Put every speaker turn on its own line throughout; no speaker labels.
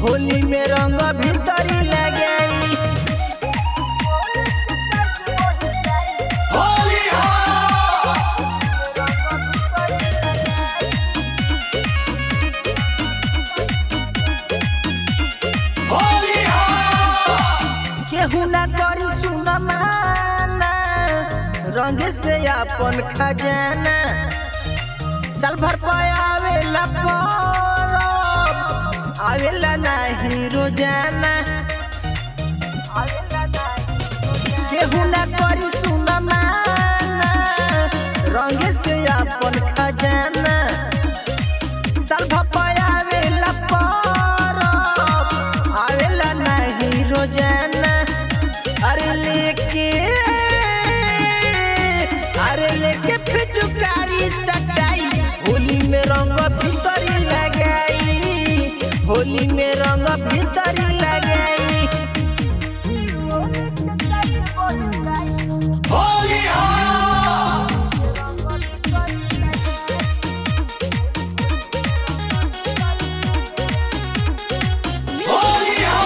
होली में रंग भीतरी लगाई
होली हो होली हो
केहू ना करी सुन माना रंग से अपन खजाना साल भर पे आवेला परब आवेला नाही रोजाना केहू ना करी सुन माना रंग से अपन खजाना साल भर पे आवेला परब आवेला नाही रोजाना अरे लेके अरे लेके पिचुकारी सटाई होली में रंग भीतरी लगाई होली में रंग भीतरी लगाई
होली हो होली हो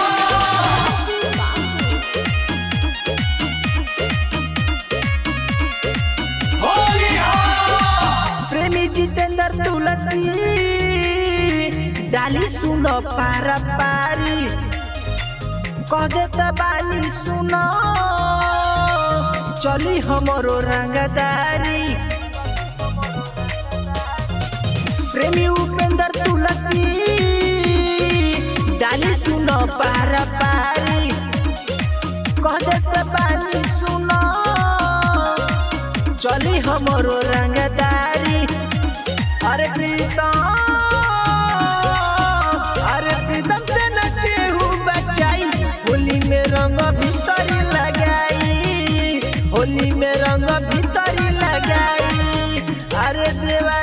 होली हो
प्रेमी जितेंद्र तुलसी डाली सुनो पारा पारी कह देता बानी सुनो चली हमरो रंगदारी प्रेमी उपेंद्र तुलसी डाली सुनो पारा पारी कह देता बानी सुनो चली हमरो रंगदारी अरे प्रीतम अरे प्रीतम से न केहू बचाई होली में रंग भीतरी लगाई होली में रंग भीतरी लगाई अरे देवा